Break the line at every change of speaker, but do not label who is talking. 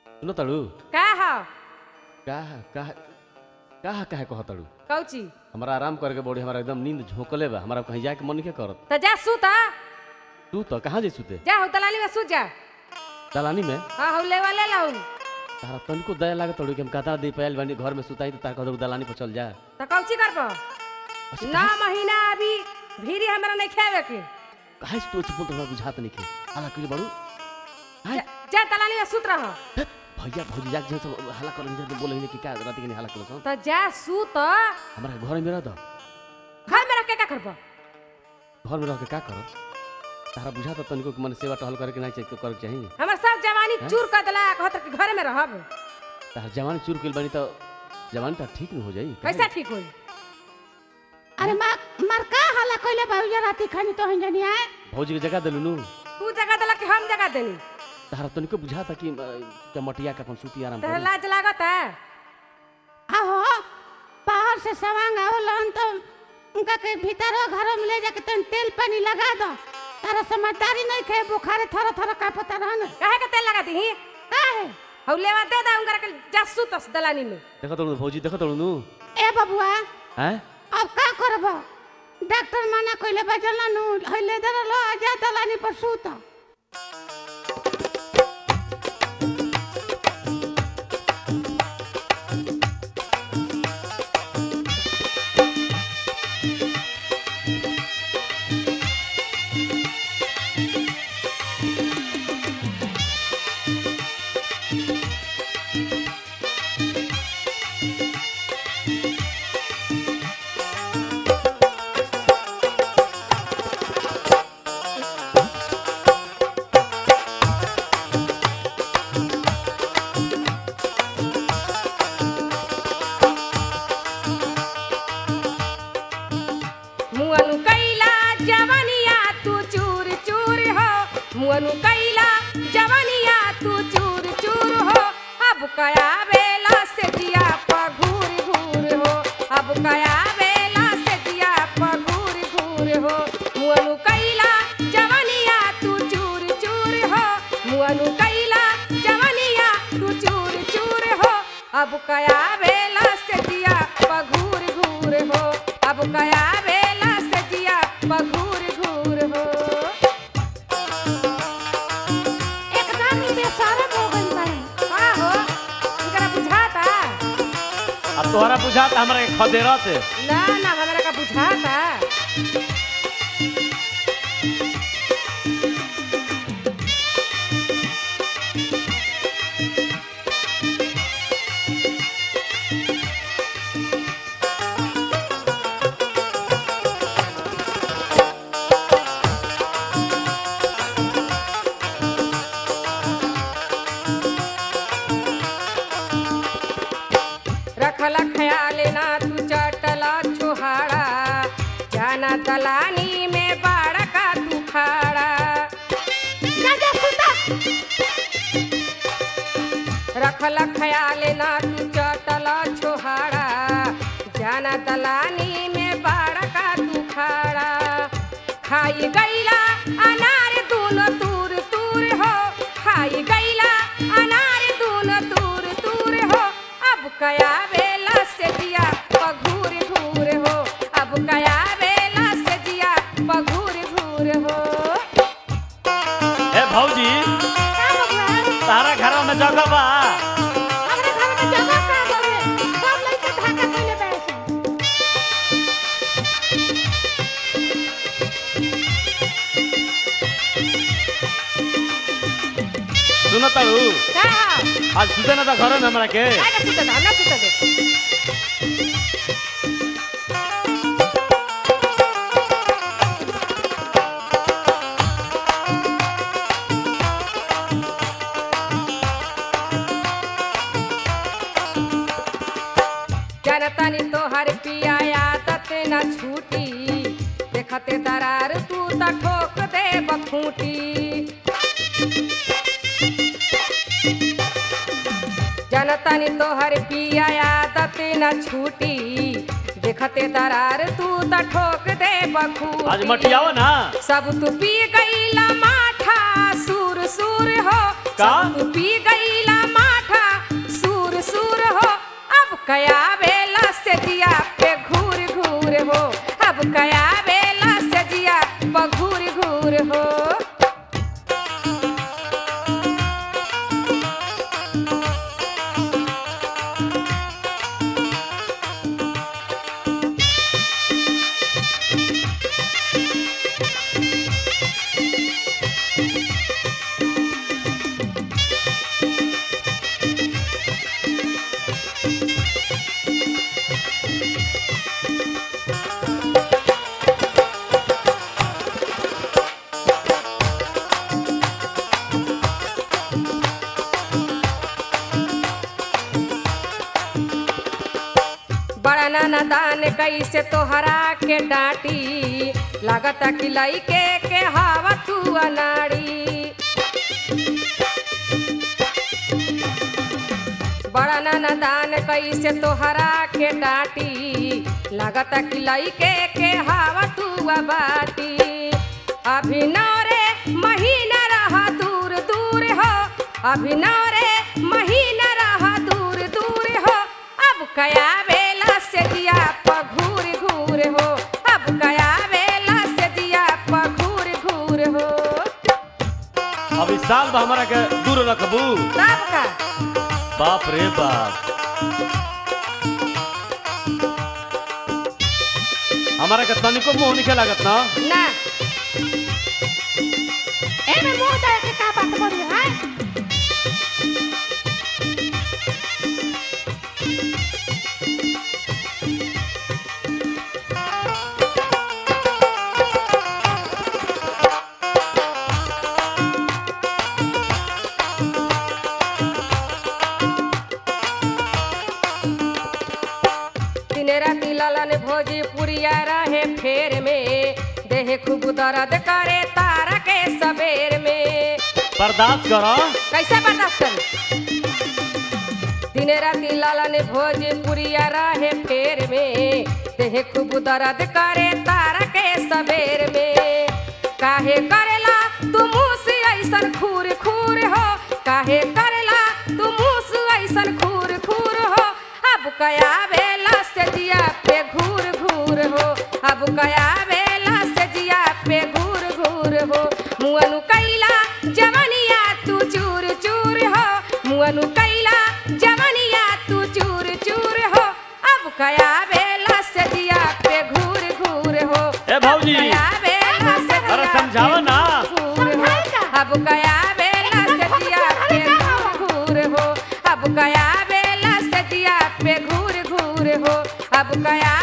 सुनो तड़ू
का ह
का का का काहे कह तड़ू
कौची
हमारा आराम करके बॉडी हमारा एकदम नींद झोंकले बा हमारा कहीं जाके मन के करत
त जा सुत आ।
तू तो कहाँ जे सुते
जा हो दलाली में सुत जा
दलानी में
हाँ हो लेवा ले लाऊ
तारा तनिको दया लागत तड़ू कि हम कता दे पायल बानी घर में सुताई तो तारा कह दलानी पर चल जा
त कौची करब नौ महीना अभी भीरी हमरा नहीं खावे के
काहे से तू चुप तोरा बुझात नहीं के हाला कइले बड़ू हाय
जा- जा दलाली में सुत रह
हे, भैया भौजी जाके जे सब हाला करन जे बोले कि का रात के हाला करन
त जा सुत
हमारा घर में रह दो
घर में रख के का करब
घर में रह के का कर तारा बुझाता तनिको कि मन सेवा टहल करे के नहीं चाहिए करे के चाहिए
हमर सब जवानी
हैं?
चूर कर देला कहत कि घर में रहब
तारा जवानी चूर कइल बानी तो जवानी तो ठीक न हो जाई
कैसा ठीक होई
अरे मार मार का हाला कइले बाबू राती खानी तो हिन जनी आए
भौजी के जगह देलू नु
तू जगह देला कि हम जगह देनी
तारा तनिको बुझाता कि अ, चमटिया के अपन सूती आराम
तहरा
करी
लाज लागत है
आहो बाहर से सवांग आवलन तो उनका के भीतर घर में ले जाके तन तेल पानी लगा दो तारा समझदारी नहीं खे बुखारे थर थर कापता रहन
काहे के तेल लगा दी
काहे
हौ लेवा दे दा उनकरा के जा सुत दलानी में
देखो तड़ू भौजी देखो तड़ू नु
ए बबुआ
हैं
अब का करब डॉक्टर मना कइले बजल नु हइले दर लो आजा दलानी पर सूत
मुअनु कैला जवनिया तू चूर चूर हो मुअनु कैला जवनिया तू चूर चूर हो अब कया बेला से दिया पघूर घूर हो अब कया बेला से दिया पघूर घूर हो मुअनु कैला जवनिया तू चूर चूर हो मुअनु कैला जवनिया तू चूर चूर हो अब कया बेला से दिया पघूर घूर हो अब कया बेला से दिया पघूर घूर हो
एकदम ही बेशरम हो गइल बाड़े
का हो इनकरा बुझाता
अब तोहरा बुझाता हमरा के खदेरत
ना ना हमरा का बुझाता रखला ख्याल ना तू चटला छुहाड़ा जाना दलानी में बाड़ा का तू खाड़ा
जा जा सूता
रखला ख्याल ना तू चटला छुहाड़ा जाना दलानी में बाड़ा का तू खाड़ा खाई गईला अनार दूनो तूर तूर हो खाई गईला अनार दूनो तूर तूर हो अब कया बेला से दिया पघूर घूर हो अब कया बेला से दिया पघूर घूर हो
ए भौजी
का बबुआ
तारा घर में जगह बा
हमरा घर में जगह का बावे सब लइका ढाका कइले बैसे
सुनो तड़ू
का हो?
आज सुते ना था घर में हमरा के
आएगा सुते दो, ना सुते दे। जनतनी तोहर पिया आदत न छूटी देखते दरार तू त ठोक दे बखूटी जनतनी तोहर पिया आदत न छूटी देखते दरार तू त ठोक दे बखूटी
आज मटियावा ना
सब तू पी गईला माठा सूर सूर हो
का?
सब तू पी गईला माठा कया बेला से जिया पे घूर घूर हो अब कया बेला से जिया पे घूर घूर हो बड़ा नाना दान कैसे तोहरा के डांटी लागता कि लइके के हवा तू अनाड़ी बड़ा नाना दान कैसे तोहरा के डांटी लागता कि लइके के हवा तू बाटी अभिनव रे महीना रहा दूर दूर हो अभिनव रे महीना रहा दूर दूर हो अब कया बेला से दिया पघूर घूर हो अब कया बेला से दिया पघूर घूर हो
अब इस साल बा हमारा के दूर रखबू
तब का
बाप रे बाप हमारा के तनिको मुंह निके लागत ना
ना
एमे मुंह दे के का बात बोली है
दिन राति ललन भोजी पुरिया रहे फेर में देह खूब दर्द करे तारा के सबेर में
बर्दाश्त करो
कैसे बर्दाश्त करी दिन राति ललन भोजी पुरिया रहे फेर में देह खूब दर्द करे तारा के सबेर में काहे करेला तू मुँह से ऐसन खूर खूर हो काहे करेला तू मुँह से ऐसन खूर खूर हो अब कया बेला से जिया पे घूर घूर हो अब कया बेला से जिया पे घूर घूर हो मुअनु कैला जवनिया तू चूर चूर हो मुअनु कैला जवनिया तू चूर चूर हो अब कया बेला से जिया पे घूर घूर हो
ए भौजी
कया बेला से
अरे
जिया
समझाओ ना
घूर हो अब कया बेला से जिया पे घूर घूर हो अब कया बेला से जिया पे घूर घूर हो अब कया